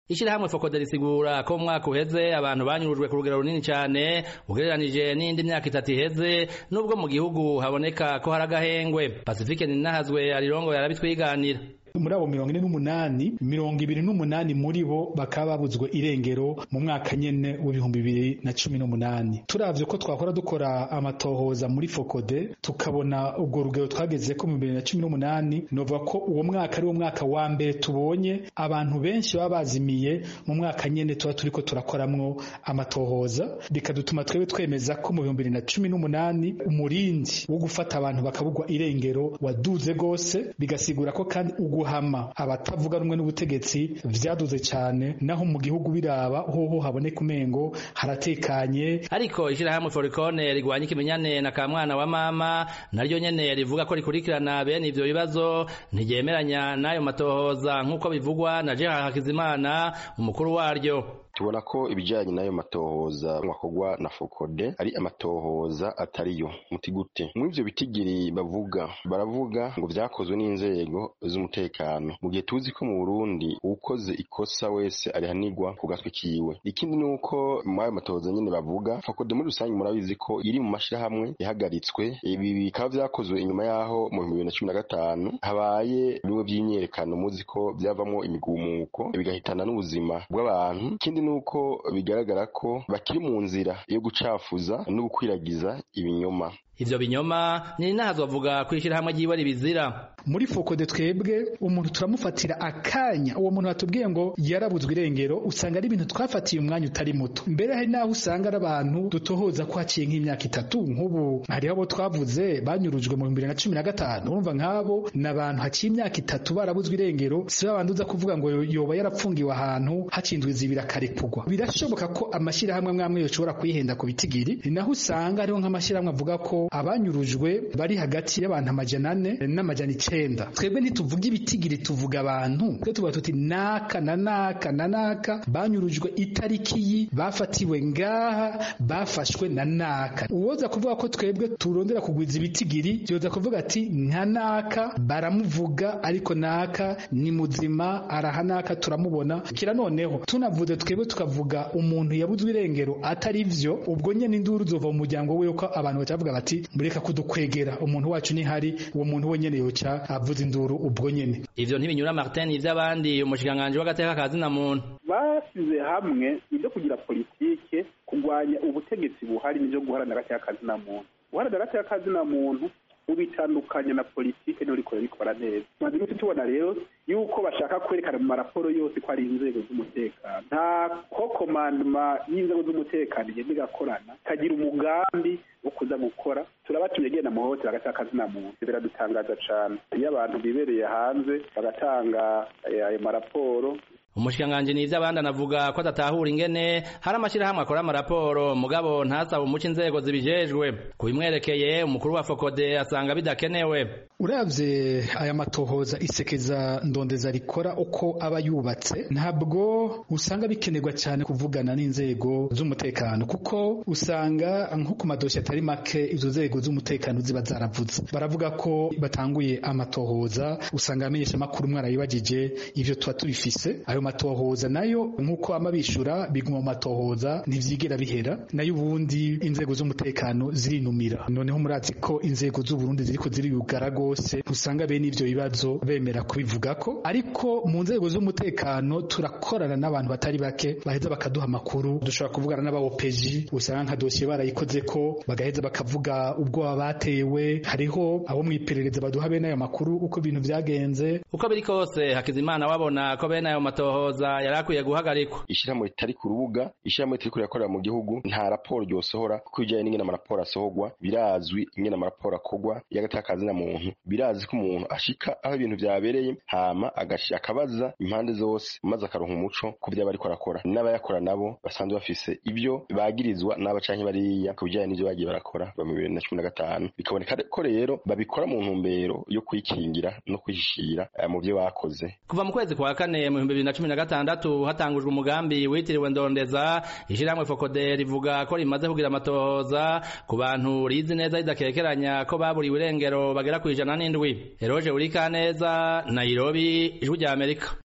ishirahamwe fokode risigura ko mu mwaka uheze abantu banyurujwe ku rugero runini cane ugereranije n'indi myaka itatu iheze nubwo mu gihugu haboneka ko hari agahengwe pasifike ninahazwe arirongoye arabitwiganira muri abo mirongo ine n'umunani mirongo ibiri n'umunani muri bo bakaba babuzwe irengero mu mwaka nyene w'ibihumbi bibiri na cumi n'umunani turavye ko twakora dukora amatohoza muri fokode tukabona ubwo rugero twageze ko mu bibiri na cumi n'umunani novuga ko uwo mwaka ari wo mwaka wa mbere tubonye abantu benshi baba bazimiye mu mwaka nyene tuba turiko turakoramwo amatohoza bikadutuma twebwe twemeza ko mu bihumbi bibiri na cumi n'umunani umurindi wo gufata abantu bakabugwa irengero waduze gose bigasigura ko kandi ugu guhama abatavuga rumwe n'ubutegetsi vyaduze cyane naho mu gihugu biraba hoho haboneka umengo haratekanye ariko ishirahamwe forikone rigwanya ikimenyane na kamwana wa mama naryo nyene rivuga ko rikurikirana bene ivyo bibazo ntiryemeranya n'ayo matohoza nk'uko bivugwa na Gerard Hakizimana umukuru waryo tubona ko ibijyanye n'ayo matohoza mwakorwa na fokode ari amatohoza atariyo muti gute muri ivyo bitigiri bavuga baravuga ngo vyakozwe n'inzego z'umutekano mu gihe tuzi ko mu Burundi uwukoze ikosa wese arihanirwa ku gatwe kiwe ikindi ni uko muri ayo matohoza nyene bavuga fokode muri rusange murabizi ko iri mu mashirahamwe yahagaritswe ibi bikaba vyakozwe inyuma yaho mu bihumbi bibiri na cumi na gatanu habaye bimwe vy'imyerekano muzi ko vyavamwo imigumuko bigahitana n'ubuzima bw'abantu ikindi nuko bigaragara ko bakiri mu nzira yo gucafuza no gukwiragiza ibinyoma ivyo binyoma ni nahazo bavuga kwishirahamwe ryiwe ribizira muri fokode twebwe umuntu turamufatira akanya uwo muntu batubwiye ngo yarabuzwe irengero usanga ari ibintu twafatiye umwanya utari muto mbere hari naho usanga ari abantu dutohoza ko haciye nk'imyaka itatu nk'ubu hariho abo twavuze banyurujwe mu bihumbi bibiri na cumi na gatanu urumva nk'abo ni abantu haciye imyaka itatu barabuzwe irengero si babandi uza kuvuga ngo yoba yarapfungiwe ahantu hacindwe izibira akarekugwa birashoboka ko amashyirahamwe amwe yoshobora kwihenda ku bitigiri ni naho usanga hariho nk'amashyirahamwe avuga ko abanyurujwe bari hagati y'abantu amajana ane n'amajana icenda twebwe ntituvuga ibitigiri tuvuga abantu twe tuvuga tuti naka na naka na naka banyurujwe itariki yi bafatiwe ngaha bafashwe na naka uwoza kuvuga ko twebwe turondera kugwiza ibitigiri yoza kuvuga ati nka naka baramuvuga ariko naka ni muzima araha naka turamubona kira noneho tunavuze twebwe tukavuga umuntu yabuzwe irengero atari vyo ubwo nyene induru zova mu muryango we ko abantu bacavuga bati mureka kudukwegera umuntu wacu ni hari uwo muntu wenyene yoca avuza induru ubwo nyene ivyo ntibinyura Martin ivy'abandi umushikiranganji w'agateka kazi na muntu basize hamwe ibyo kugira politike kurwanya ubutegetsi buhari n'ivyo guharanira agateka kazi na muntu guharanira agateka kazi na muntu ubitandukanya na politike niho riko rikora neza tumaze iminsi tubona rero yuko bashaka kwerekana mu maraporo yose ko ari inzego z'umutekano nta ko komandoma y'inzego z'umutekano igenda igakorana ikagira umugambi wo kuza gukora turabatumye genda muhohotera agateka kazina muntu biradutangaza cane iyo abantu bibereye hanze bagatanga ayo maraporo umushikiranganji nivyo abandi anavuga ko adatahura ingene hari amashirahamwe akora amaraporo mugabo ntasaba umuco inzego zibijejwe kubimwerekeye umukuru wa fokode asanga bidakenewe uravye aya matohoza isekeza ndondeza rikora uko aba yubatse ntabwo usanga bikenerwa cyane kuvugana n'inzego z'umutekano kuko usanga nko ku madoshi atari make izo nzego z'umutekano ziba zaravuze baravuga ko batanguye amatohoza usanga amenyesha amakuru mwarayibagije ivyo tuba tubifise ayo matohoza nayo nk'uko amabishura biguma mu matohoza ntivyigera bihera nayo ubundi inzego z'umutekano zirinumira noneho murazi ko inzego z'uburundi ziriko ziriyugara gose usanga bene ivyo bibazo bemera kubivugako ariko mu nzego z'umutekano turakorana n'abantu batari bake baheza bakaduha amakuru dushobora kuvugana n'abaopeji usanga nka dosiye barayikoze ko bagaheza bakavuga ubwoba batewe hariho abo mw'iperereza baduha bene ayo makuru uko ibintu vyagenze uko biri kose hakizimana wabona ko bene ayo matohoza yari akwiye guhagarikwa ishyirahamwe ritari ku rubuga ishyirahamwe ritari kurikorera mu gihugu nta raporo ryosohora kuko ibijyanye n'ingene amaraporo asohorwa birazwi ingene amaraporo akorwa y'agateka kazina muntu birazi ko umuntu ashika aho ibintu vyabereye hama akabaza impande zose maze akaronka umuco ku vyo bariko arakora n'abayakora nabo basanzwe bafise ibyo bagirizwa n'aba canke bariya ku bijyanye n'ivyo bagiye barakora ba mu bibiri na cumi na gatanu bikaboneka ko rero babikora mu ntumbero yo kwikingira no kwihishira mu vyo bakoze kuva mu kwezi kwa kane mu bihumbi bibiri na cumi na gatandatu hatangujwe umugambi witiriwe ndondeza ishirahamwe fokode rivuga ko rimaze kugira amatohoza ku bantu rizi neza ridakekeranya ko baburiwe irengero bagera ku ijana n'indwi eroje urikaneza nairobi ijwi rya amerika